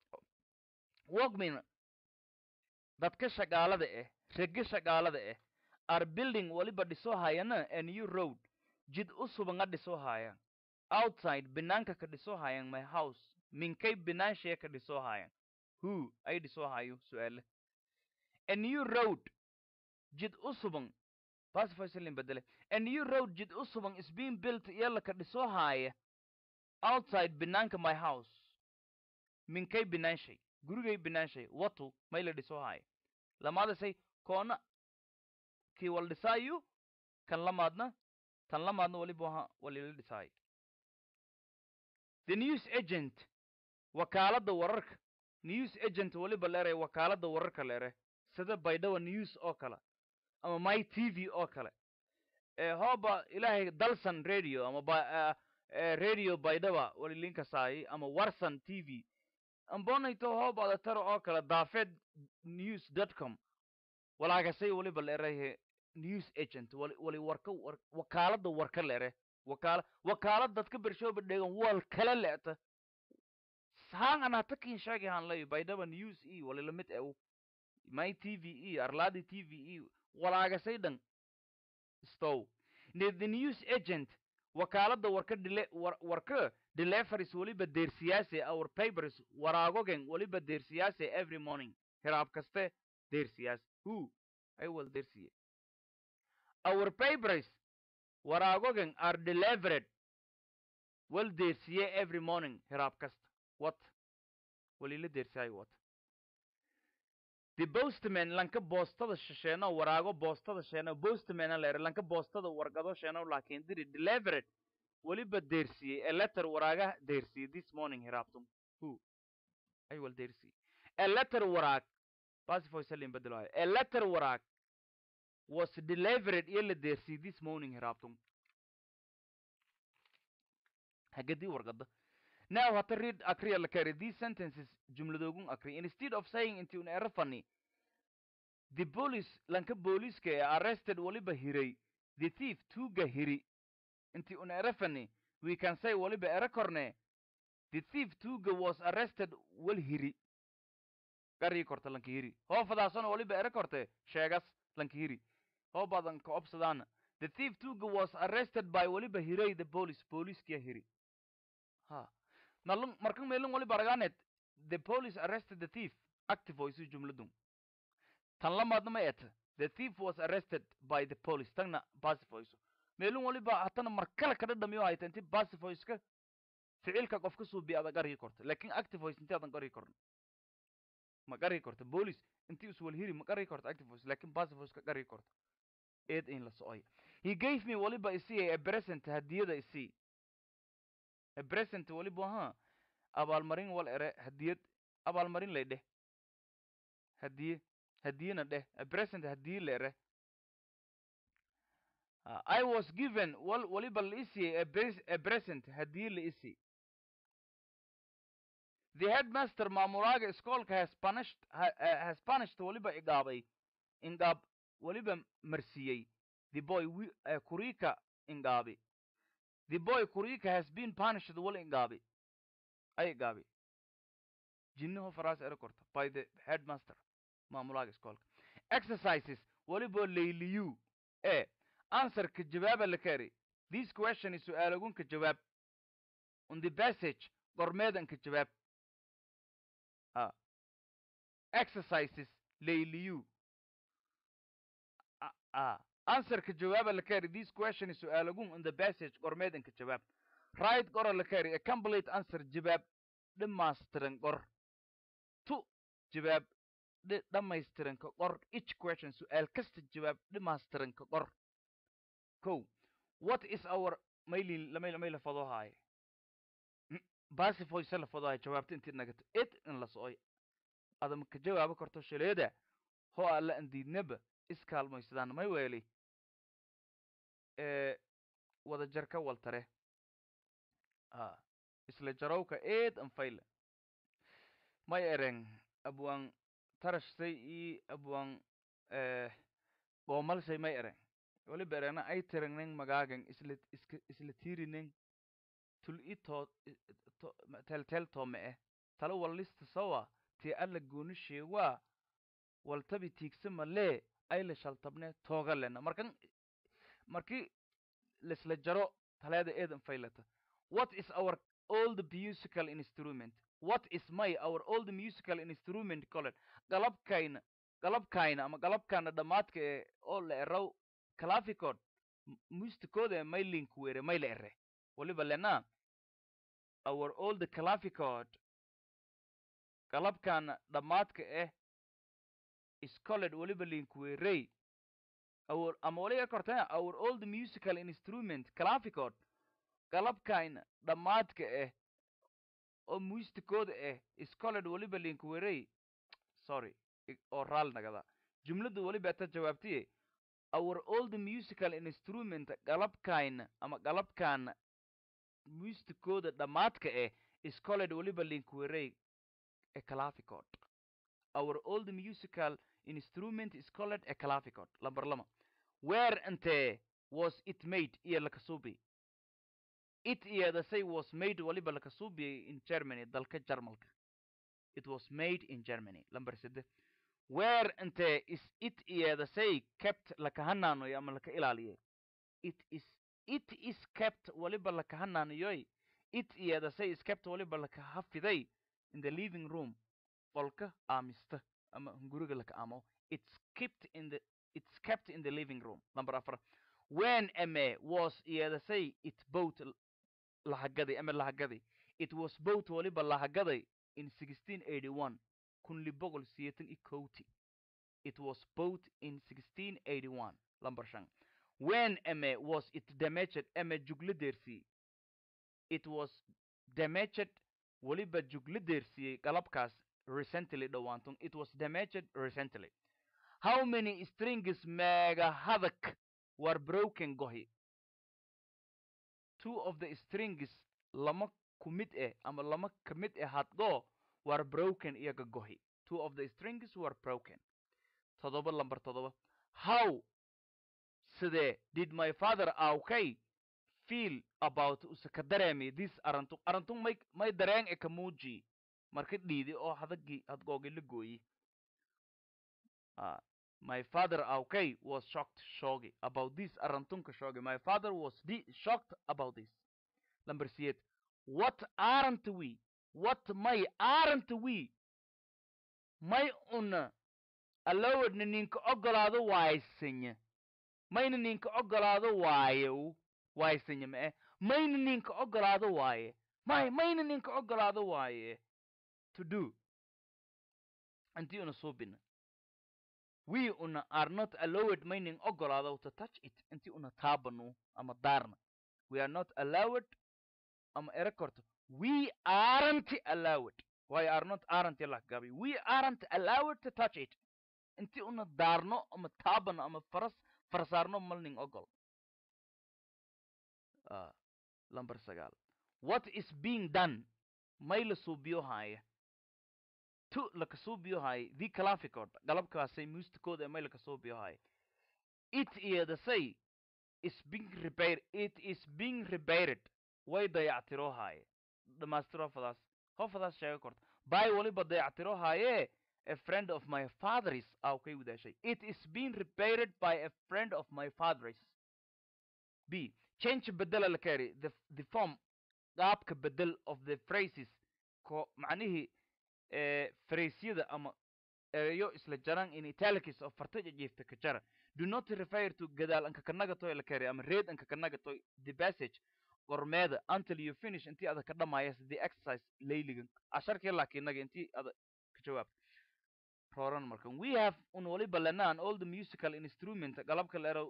workmen dadka shaqaalada eh rege shaqaalada eh are building waliba dhisoo hayana a new road jid u subanga dhisoo hayan outside binaanka ka dhisoo hayan my house minkay binaanshiya ka dhisoo hayan who ay dhisoo hayo su-aale a new road jid u suban pacificelin bedele a new road jid u suban is being built iyala ka dhisoo haaya outside binaanka my house minkay binaanshay gurigay binaanshay watu may la dhisoo haaya lamaadasay koona kii wal dhisaayu kan lamaadna tan lamaadna waliba waha walila dhisaayo the news agent wakaaladda wararka news agent waliba leeray wakaaladda wararka leere sida baydhawa news oo kale ama my t v oo kale hooba ilaahay dalsan radio ama radio baydhaba walilinkasaay ama warsan t v ambonayto hoobada taro oo kale daafed news dot com walaagasay waliba leerahe news agent wali wali warka war wakaaladda warka leere wakaala wakaalad dadka bershooba dhegan wal kala leeta haan an hata kin sheegi han lay baydhaba news e wali lamid ew my t v e arladi t v e walaagasay dhan stow the news agent wakaaladda warka dile war warka deliveries waliba deersiyaase our papers waraagogen waliba deersiyaase every morning hiraab kaste deersiyaas who ay wal deersiye our papers waraagogen are delivered wal deersiye every morning hiraab kasta what walila deersiyaay what the postman lanka boostada sheeno waraago boostada sheeno postman leer lanka boostada wargado sheeno laakiin diri delivered waliba deersiyey a letter waraaga deersiyey this morning hiraabtum who ay wal deersiyey a letter waraag pacifoysalin bedelaayo a letter waraag was delivered iyo la deersiyey this morning hiraabtum hagadii wargada now hata read akriya la kari these sentences jumladoogun akri instead of saying inti un ero fani the police lanka booliiska ee arrested waliba hiray the thief tuuga hiri inti un ero fani we can say waliba ero korne the thief tuuga was arrested wal hiri garii korta lanka hiri hoofadaasona waliba ero korte sheegas lanka hiri hoobadan ka obsadaana the thief tuuga was arrested by waliba hiray the police booliiskia hiri ha malum markan melun waliba aragaanet the police arrested the thief active voice jumladun tan lamaadna ma eta the thief was arrested by the police tagna pacifoyso meelun waliba hatana markale ka dhadhamiyo hayta inti pacifoyska ficilka qof ka suubiya adag argi korta lakin activoice inti adan qari korna ma qari korta police inti iswalhiri ma qari korta activoice lakin pacifoice ka qari korta eed in la socoya he gave me waliba isii a present hadiyada isii a present waliba ha abaalmarin wal ere hadiyad abaalmarin lay dheh hadiye hadiyena dheh a present hadiye la ere Uh, I was given wal waliba la isii a, pres- a present hadiye la isii the headmaster maamulaaga iskoolka has punished ha, uh, has punished waliba igaabay ingaab waliba marsiiyey the boy wi, uh, kurika ingaabi the boy kurika has been punished wal ingaabi ay igaabi jinnaho faraas ere korta by the headmaster maamulaaga iskoolka exercises waliba layliyu e answerka jawaaba la kari this question is su'aalagunka jawaab on the passage gormeedanka jawaab ah exercises layliyu ah ah answerka jawaaba la kari this question is su'aalagun on the passage gormeedanka jawaab right gora la kari a complete answer jawaab dhammaystiran gor tu jawaab dhi- dhammaystiranka qor each question su'aal kasta jawaab dhammaystiranka qor ko what is our maylin lamay lamay la fado haaye basifoyse la fado haaye jawaabta intii nagata it in la socoy adama ka jawaabo karto shaleeda ho alla andiidnaba iskaalmaysadaan may weeli ee wada jarka waltare a isla jarowka eed an fayle may ereng abwang tarashtay i abwang eh goomalshay may ereng waliba erena ay tirangnen magaagan isla iska isla tiirinen tul i too to teltel toome eh tala wallista sawa ti alla gooni sheegaa waltabi tiigsa malee ay la shaltabne tooga lena markan marki laisla jaro taleeda eedan faylata what is our old musical instrument what is my our old musical instrument colen galabkayna galabkayna ama galabkana dhammaadka ee oo la eraw claficod mustikooda ee maylink were may la ere waliba lena our old claficod galabkana dhammaadka eh scoled waliba link werey our ama waliga kortana our old musical instrument claficod galabkayna dhammaadka eh oo mustikooda eh scoled waliba link werey sorry i- oo raal nagada jumladda waliba ta jawaabtiye our old musical instrument galabkayna ama galabkana mustikooda dhammaadka eh scoled waliba link werey a claficod our old musical instrument is called a claficod lamber lama where ante was it made iyo lakasubi it iyada say was made waliba lakasubi in germany dalka jarmalka it was made in germany lamber sede where ante is it iyada say kept lakahananoy ama laka ilaaliye it is it is kept waliba lakahananayoy it iyada say is kept waliba lakahafiday in the living room qolka aamista ama hunguriga laka amo it's kept in the it's kept in the living room number afar when ame was iyada say it boat lahagaday ama lahagaday it was boat waliba lahagaday in 1681 kun libogol siyeetan i kowti it was boat in 1681 lamber shan when ame was it damaged ame jugla deersiyey it was damaged waliba jugla deersiyey galabkaas recently dhowaanton it was damaged recently how many strings mega hadak were broken gohi two of the strings lama kumid eh ama lama kamid eh hadgo were broken iyaga gohi two of the strings were broken todoba lamber todoba how sidee did my father awkay feel about usaka dareemi this arantung arantung may may dareen e kamuuji marka dhiidi oo hadagii hadgoogi la gooyi Ah, my father awkay was shocked shogi about this arantunka shogi my father was di- shocked about this number eight what aren't we what may aren't we may una allowedna ninka ogolaado waaysinya mayna ninka ogolaado waaye waaysinya ma eh mayna ninka ogolaado waaye may mayna ninka ogolaado waaye to do intii una suubina we una are not allowed mayning ogolaado to touch it intii una taabano ama daarna we are not allowed ama ere korto we aren't allowed why are not aren't la gabi we aren't allowed to touch it intii una daarno ama taabano ama faras farsaarno malning ogol uh, lamber sagaal what is being done may la suubiyo haaye tu laka suubiyo haaye the claficod galabkaasay muustikooda may laka suubiyo haaye it iyadasay is being repaired it is being repaired way dayactiro haaye dhamaystiro hofadaas hofadaas sheega korta by waliba dayactiro haaye a friend of my father's aw kay wadaashay it is being repaired by a friend of my father's b change bedela la kari the, the form qaabka bedel of the phrases ko macnihii fraysyada ama ereyo isla jaran in italics of fartaja jiifta ka jara do not refer to gadaal anka kanagatoy la kari ama reed anka kanagatoy the passage qormeeda until you finish intii ada ka dhamaayas the exercise layligan casharkii laakiinaga intii ada ka jawaab roran markan we have un waliba lenaan all the musical instrument galabka leero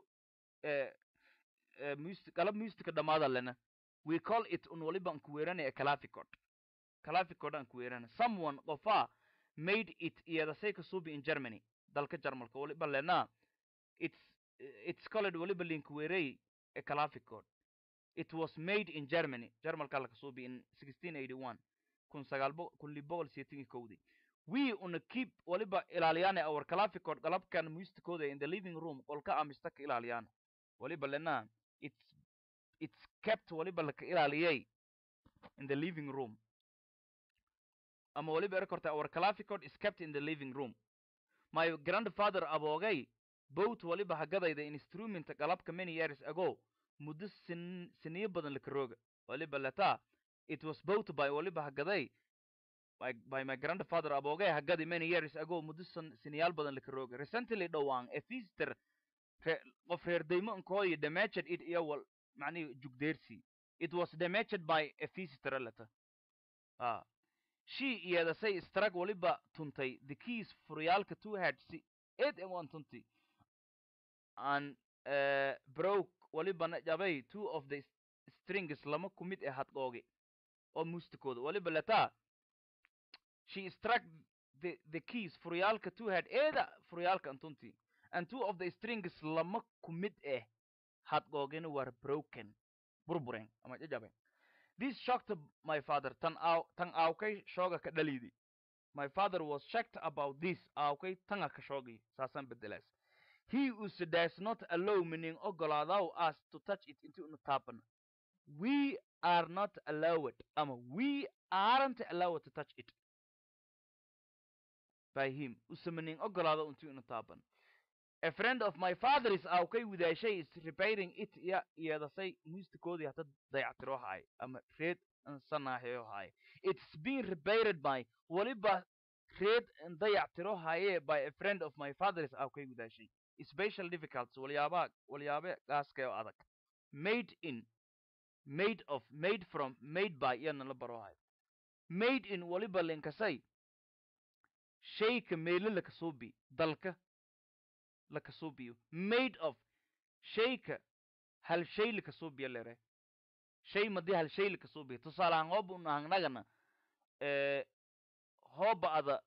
galab musica dhamaada lena we call it un waliba an kuweerana a claficod claficod an kuweerana someone qofa made it iyadasay ka suubi in germany dalka jarmalka waliba lena it's it's called waliba linkuweerey a claficod it was made in germany jarmalka laka suubi in 1681 kun sagaal kun lix boqol siyeetan iyo kowdii we una keep waliba ilaaliyana our claficod galabkan musticooda in the living room qolka amista ka ilaaliyana waliba lena it's it's kept waliba laka ilaaliyay in the living room ama waliba ere korta our claficod is kept in the living room my grandfather aboogay both waliba hagadayda instrument galabka many years ago muddo sin siniyo badan laka rooga waliba leta it was both by waliba hagaday by, by my grandfather aboogay hagadi many years ago muddo san siniyaal badan laka rooga recently dhowaan a visitor qof reer daymo nkooyi damaged it iyo wal macnihi jugdeersi it was damaged by a visitor leta ah she iyadasay strag waliba tuntay the keys furyaalka two had si eight and one tunti and uh, broke walibana jabay two of the strings lama ku mid ee hadqoogi oo mustikooda waliba letaa she struck the, the keys furyaalka two had eeda furyaalka antunti and two of the strings lama ku mid eh hadqoogina were broken burburen ama jajaben this shocked my father tan aw tan aawkay shooga ka dhalidi my father was shocked about this aawkay tanga ka shoogay saasan bedelaas he us does not allow meaning ogolaadaw us to touch it inti una taaban we are not allowed ama we aren't allowed to touch it by him usa meaning ogolaado inti una taaban a friend of my father is aawkay wadaashay is repairing it ya iyadasay muustikoodii hata dayactiro haay ama reed sanaaxeyo haay it's being repaired by waliba reed dayactiro haye by a friend of my father is aawkay wadaashay special difficulties walyaabaa walyaabe gaaska oo adag made in made of made from made by iyana la baro hayo made in waliba linkasay shayka meelo lakasuubi dalka lakasuubiyo made of shayka hal shay lakasuubiya lere shay madii hal shay lakasuubiya tusaalahaan hooba unahangnagana hooba ada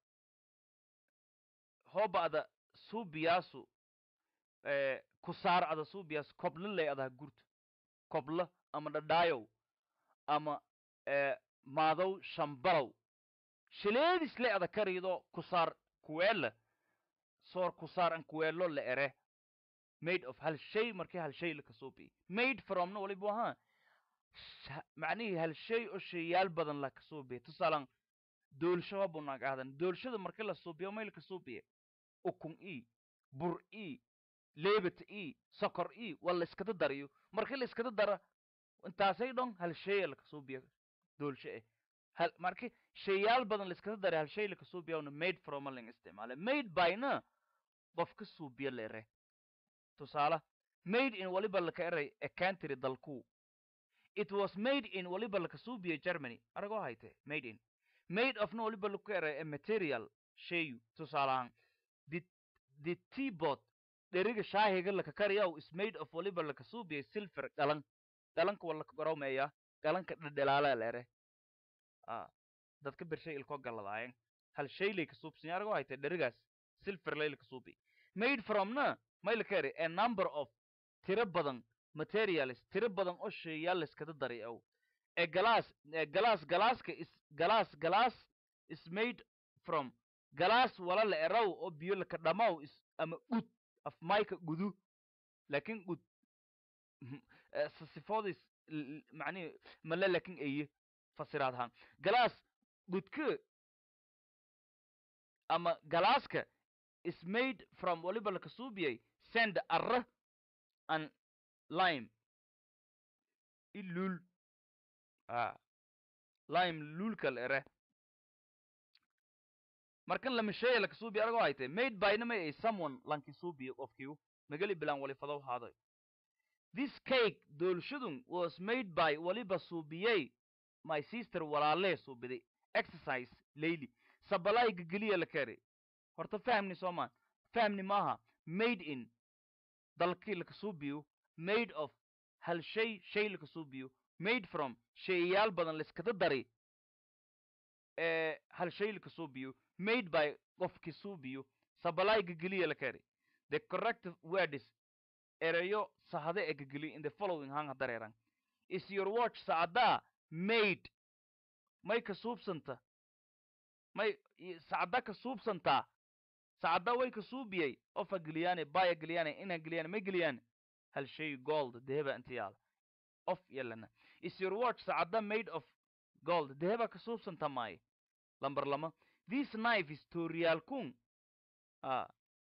hooba ada suubiyaasu kusaar ada suubiyaas koblo lay adaha gurto koblo ama dhadhaayow ama maadow shambalow shileedis le ada karido kusaar kuweela soor kusaar an kuweelo la ere made of hal shay markii hal shay lakasuubiya made fromna waliba ahaa macnihii hal shay oo shayaal badan lakasuubiya tusaalan doolsho hobunaag ahdan doolshada markii la suubiyo may lakasuubiya ukun e bur e leebata e sokor e waa la iskada dariyo markii la iskada dara intaasay dhon hal shaya lakasuubiya doolsho eh hal marki shayaal badan la iskada daray hal shay lakasuubiyawna made from ling isticmaale made byna qofka suubiya la ere tusaale made in waliba laka eray a country dalku it was made in waliba laka suubiya germany aragoo hayte made in made ofna waliba laku eray a material shayu tusaalahaan the the teapot dheriga shaahiga laka kariyaw is made of waliba laka suubiya silver galan galanka waa laka gorowmeeya galanka dhedhelaala la ere ah dadka bershay ilkoo galladaayan hal shay lay ka suubsanya aragoo hayte dherigaas silver lay laka suubi made fromna may laka eri a number of tiro badan materials tiro badan oo sheeyaal layskada dari ow a glass a glass galaaska is glass glass is made from glass wala la eraw oo biyo laka dhamaw is ama ud af mayka gudu laakin ud sifoodis macnihi male laakin eye fasiraad ahaan glass gudka ama galaaska is made from waliba laka suubiyay sand arra and lime ilul ah lime lulka la ere markan lama sheeya laka suubi aragoo hayte made byna may ay someone lanki suubiya qofkiu magali bilaan wali fadow haaday this cake doolshadun was made by waliba suubiyey my sister walaalee suubiday exercise layli sabalay gageliya la keri horta fahmni soomaan fahmni maaha made in dalkii laka suubiyo made of hal shay shay laka suubiyo made from shayayaal badan layskada dari ee hal shay laka suubiyo made by qofki suubiyo sabalay gageliya la keri the correct word is erayo sahade ee gageliya in the following hanga dareeran is your watch saadaa made may ka suubsanta may sacda ka suubsantaa sacda way ka suubiyey ofa geliyane baya geliyane ina geliyane may geliyane hal shay gold deheba inta yaala of yalana is your watch sacda made of gold deheba ka suubsanta maaye lambar lama this knife is tooriyaalkun a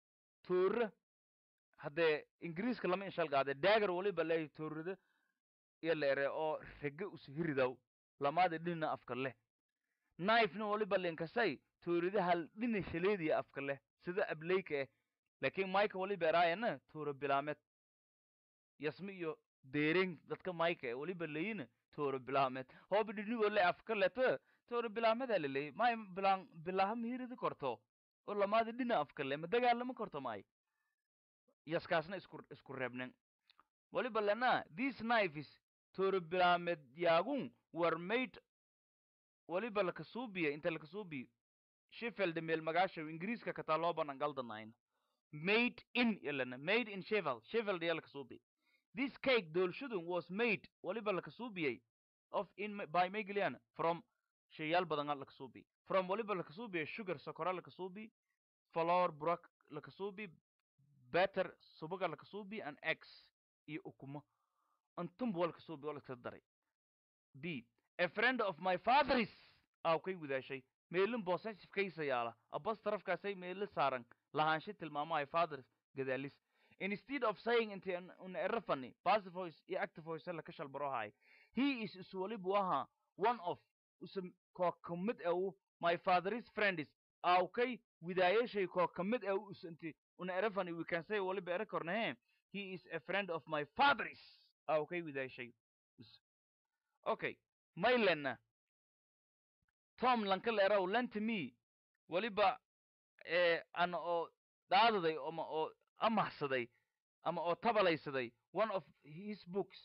toora haddee ingiriiska lama inshalgaade daagar waliba leeyahy toorada iyo la ere oo rege ushiridaw lamaada dhinna afka leh knifena waliba linkasay toorida hal dhina shaleediya afka leh sida ableyka eh laakiin mayka waliba eraayana toora bilaamed yasmi iyo deering dadka mayka eh waliba leyina toora bilaamed hooba dhinigoo le afka leta toora bilaameda laleeyay may bilaan bilaha mihiridi korto oo lamaada dhina afka leh ma dagaalama korto may yaskaasna isku isku reebnen waliba lena these knives toora bilaamed yaagun were made waliba lakasuubiya inta lakasuubiyo sheffield meel magaasha ingiriiska kataa loo banan galdanayn made in yalana made in sheffield sheffield yaa lakasuubi this cake doolshadun was made waliba lakasuubiyey of in by megalian from shayaal badan lakasuubi from waliba lakasuubiya sugar sokora lakasuubi flour burak lakasuubi better subaga lakasuubi and eggs iyo ukumo antumba walkasuubi oo lakasa daray b a friend of my father's aaw kay wadaashay meelin possessive kaysa yaala abas tarafkaasay meelo saaran lahaansha tilmaamahay fathers gadaalis instead of saying inti un erafani passive voice iyo active voice la ka shalbarohay he is iswalibu ahaa one of usa koo ka mid au my father's friends aaw kay widaayashay koo ka mid au us inti una erafani we can say waliba era kornahe he is a friend of my father's aaw kay widaayashay us okay maylena tom lankaleerow lenta me waliba ana oo daadaday ama oo amahsaday ama oo tabalaysaday one of his books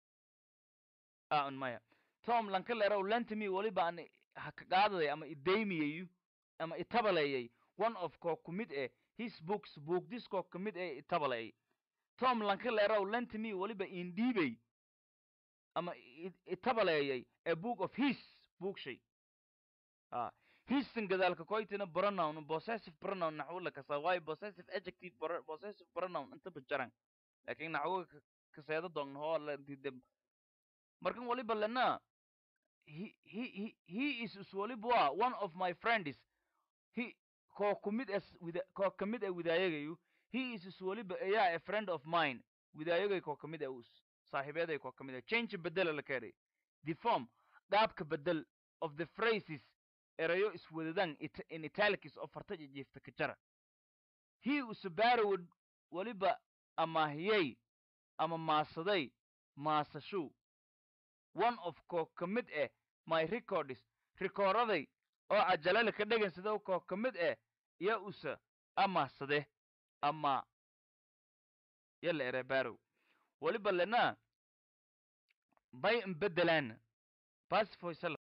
an maya tom lankaleerow lenta me waliba ana hakagaadaday ama idaymiyayu ama itabaleeyay one of koo ku mid eh his books boogdis koo ka mid eh itabaleey tom lankaleerow lenta me waliba indhiibay ama itabaleeyay a book of his bookshay ah hisan gadaalka koytina pronoun possessive pronoun naxwo la kasa waayo possessive adjective possessive pronoun inta bajaran laakiin naxwo kaseeda doon hoo la dide markan waliba lena he he he is is waliba one of my friends he koo kumid as wida koo kamid a widaayagayu he is is waliba ayaa a friend of mine widaayagay koo kamid a us saaxiibeeday koo kamid a change bedela la keenay the form qaabka bedel of the phrases erayo iswadadaan in italics oo farta jiifta ka jara he use borrowed weliba amaahiyey ama maasaday maasashu one of koo ka mid eh my records rikooraday oo cajalale ka dhegansada koo ka mid eh ya usa amaasade ama yala ere barrow weliba lena bay imbedelaan passive voice